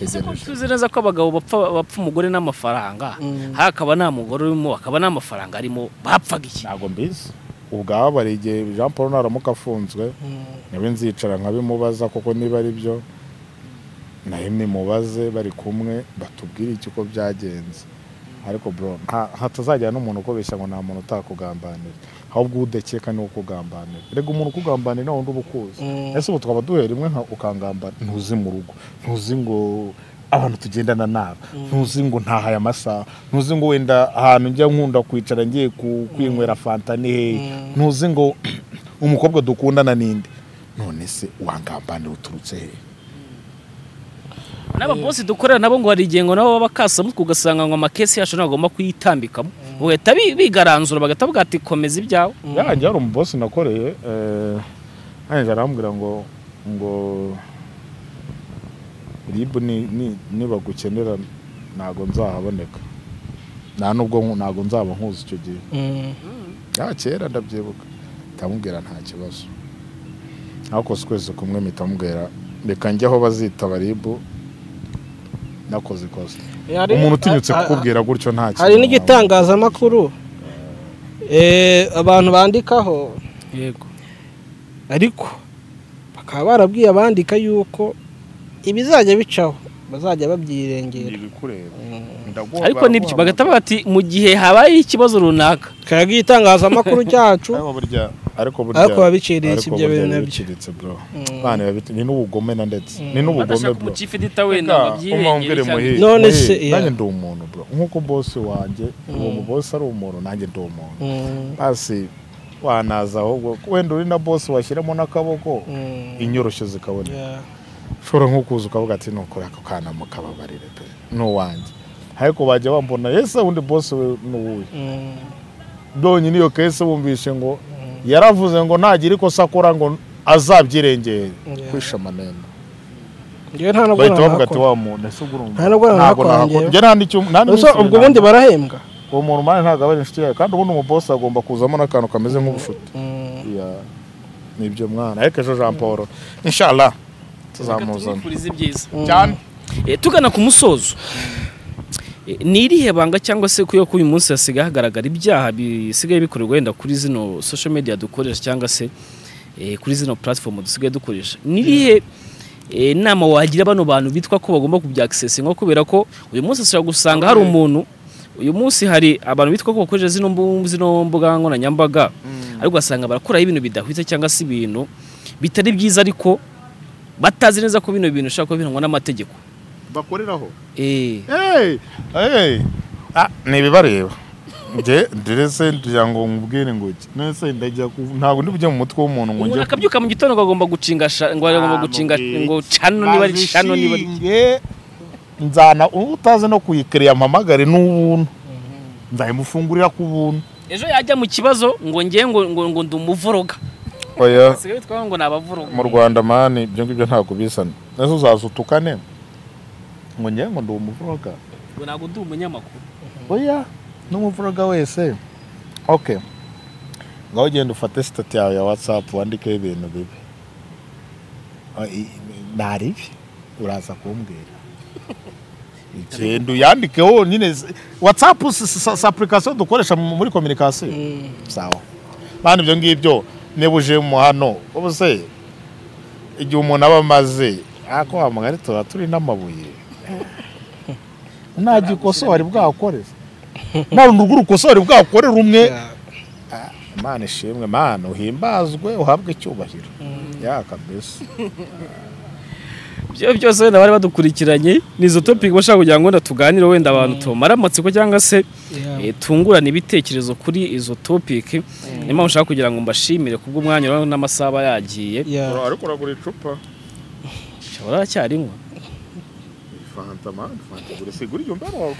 Ese ko ategereje tuzi neza ko abagabo bapfa bapfa umugore n'amafaranga Mm. hari akaba nta mugore urimo akaba nta mafaranga arimo bapfaga iki ntabwo mbizi ubwabo hari igihe jean paul naramuka afunzwe Mm. nawe nzicara nkabimubaza kuko niba ari byo nawe nimubaze bari kumwe batubwire iki uko byagenze ariko bro nta- hatazajya n'umuntu ukobeshya ngo nta muntu utakugambanira ahubwo udakeka niwe ukugambanira rega umuntu ukugambanira nawe undi uba ukuzi Mm. ese ubu twaba duhera rimwe nka ukangambana ntuzi mu rugo ntuzi ngo abantu tugendana nabo ntuzi ngo ntahaye amasaha ntuzi ngo wenda ahantu njya nkunda kwicara ngiye ku- kwinywera fanta ni hehe ntuzi ngo umukobwa dukundana ninde none se wangambanira uturutse hehe n'ababosi dukorera nabo ngo hari igihe ngo nabo baba kasamutwe ugasanga ngo amakesi yacu ntabwo agomba kuyitambikamo bagahita bi- bigaranzura bagahita bavuga ati komeza ibyawe yanjye hari umubosi nakoreye eh, yanjye arambwira ngo ngo ribu ni- ni- nibagukenera ntabwo nzahaboneka nta nubwo nku- ntabwo nzaba nkuzi icyo gihe Mm. ya kera ndabyibuka ndamubwira nta kibazo nakoze ukwezi kumwe mpita mubwira reka njye aho bazita baribu nakoze ikosa Hari- umuntu utinyutse ha- ha- kukubwira gutyo nta kintu hari waba. n'igitangazamakuru eh, abantu bandikaho yego ariko bakaba barabwiye abandika yuko ibizajya bicaho bazajya babyirengera Ntibikureba. Mm. Ndagomba ariko nibyo guhamagara. bagahita bavuga ati mu gihe habaye ikibazo runaka kayaga igitangazamakuru cyacu ariko burya ariko burya ariko biba biciriritse ariko ibyo burya bintu biba nabyo biciritse bro Mm. Bana biba biti- ni n'ubugome na ndetse ni n'ubugome badashaka bro umucifu edita wenda ngo abyirengere cyangwa- None none se, se yeah. nanjye ndi umuntu bro nk'uko bosi wanjye uwo mu bosi ari umuntu nanjye ndi umuntu Mm. basi wanaza ahubwo wenda uri na bosi washyiramo n'akaboko Mm. inyoroshyo zikaboneka Yeah. ushobora nko kuza ukavuga ati nukore ako kana mukababarire pe ni uwanjye ariko bajya bambona yese undi bosi we ni uwuhe Mm. byonyine iyo kese bumvishe ngo yaravuze ngo ntagira ikosa akora ngo azabyirengere Yeah. kwisha amanenga Njyewe nta nubwo bahita bavuga ati nahakora. wa muntu ese ugura umuntu Nta nubwo ntabwo nahakora nahakora njyewe. njye nta n'icyo nta Ubwo se ubwo bundi barahembwa uwo muntu mani ntabwo aba ari inshuti yawe kandi ubundi umubosi agomba kuzamo n'akantu kameze nk'ubushuti Mm. Yeah. ni ibyo mwana ariko ejo jean paul inshallah tuzamuzana tubifurize ibyiza cyane Eh, tugana ku musozo Eh, ni irihe banga cyangwa se kuyo ko uyu munsi hasigaye hagaragara ibyaha bisigaye bikorerwa wenda kuri zino social media dukoresha cyangwa se eh, kuri zino platform dusigaye dukoresha ni irihe eh, inama wagira bano bantu bitwa ko bagomba kubyakisesinga kubera ko uyu munsi ushobora gusanga hari umuntu uyu munsi hari abantu bitwa ko bakoresha zino mbu- zino mbuga nkoranyambaga ariko ugasanga barakoraho ibintu bidahwitse cyangwa se ibintu bitari byiza ariko batazi neza ko bino bintu bishobora kuba birangwa n'amategeko bakoreraho Eh, Hey, hey. Ah, ni ibibareba nge ndetse ngira ngo nkubwire ngo iki nese ndajya ku ntabwo ndi bujye mu mutwe w'umuntu ngo umuntu njye akabyuka mu gitondo ngo agomba gucinga sha- ngo agomba gucinga ngo cano niba ari cano niba ari Bazishinge, nzana utazi no kuyikiriya mpamagare n'ubuntu nzayimufungurira ku buntu ejo yajya mu kibazo ngo ngiye ngo ngo ngo ndi umuvoroga oya basigaye bitwa ngo ni abavoroga mu rwanda mani ibyo ngibyo ntabwo bisana nese uzaza utukane ngo njye ngo ndi umuvuroga ngo ntabwo ndi umunyamakuru oya n'umuvuroga wese ok ngaho ugenda ufate sitati yawe ya watsapu wandikeho ibintu bibi Ah, i- i- nari ibi uraza kumbwira igenda uyandikeho nyine watsapu si apurikasiyo dukoresha mu- muri kominikasiyo sawa bandi ibyo ngibyo niba uje mu hano ubuse igihe umuntu aba amaze ako hamagara tuba turi n'amabuye nta gikosori bwakorera nta rundi rw'urukosori bwakorera umwe imana ishimwe mana uhimbazwe uhabwe icyubahiro yaka mbese ibyo byose wenda bari badukurikiranye ni izo topiki bashaka kugira ngo wenda tuganire wenda abantu tumare amatsiko cyangwa se eh, tungurane ibitekerezo kuri izo topiki niyo mpamvu ushaka kugira ngo mbashimire kubw'umwanya urabona n'amasaha aba yagiye Yeah. ariko uragura icupa ushobora aracyarinywa fanta mani fanta gura sigura iyo mbara wawe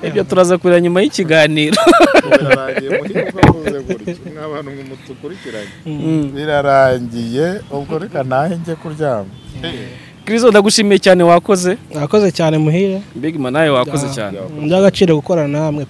ibyo turaza kureba nyuma y'ikiganiro birarangiye muhinga uvuze gutyo nk'abantu mwe mudukurikiranye birarangiye ubwo reka ntahe njye kuryama kirizo ndagushimiye cyane wakoze Mwakoze cyane muhire mbega nawe wakoze cyane by'agaciro gukorana namwe